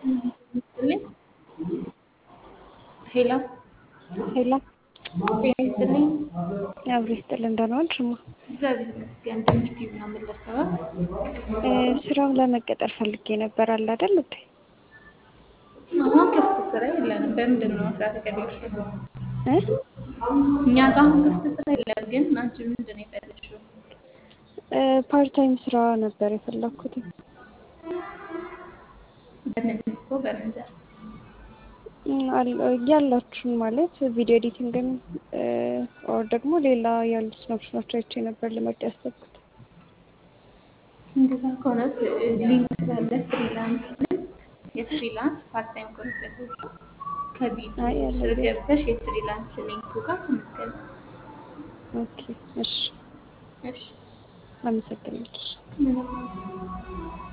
ይስጥልኝ። ሄሎ ሄሎ ጤና ይስጥልኝ። አብሮ ይስጥልን። ደህና ዋልሽ እማ? እግዚአብሔር ይመስገን። ትምህርት ምናምን ለሰበብ እ ስራውን ለመቀጠር ፈልጌ ነበር አለ አይደል እንዴ? አሁን ክፍት ስራ የለንም። በምንድን ነው መስራት የፈለግሽው? እ እኛ ጋር አሁን ክፍት ስራ የለም። ግን አንቺ ምንድን ነው የፈለግሽው? እ ፓርት ታይም ስራ ነበር የፈለኩት። በምን እኮ በምን ዘርፍ? ያላችሁን ማለት ቪዲዮ ኤዲቲንግን ኦር ደግሞ ሌላ ያሉት ኦፕሽኖች አይቼ ነበር ልመርጥ ያሰብኩት። እንደዛ ከሆነ ሊንክ ስላለ ፍሪላንስ ሊንክ የፍሪላንስ ፓርት ታይም ከሆነ የፈለግሽው ከቪዲዮ አይ ያለ ስር ገብተሽ የፍሪላንስ ሊንኩ ጋር ተመዝገቢ። ኦኬ እሺ፣ እሺ አመሰግናለሁ። ምንም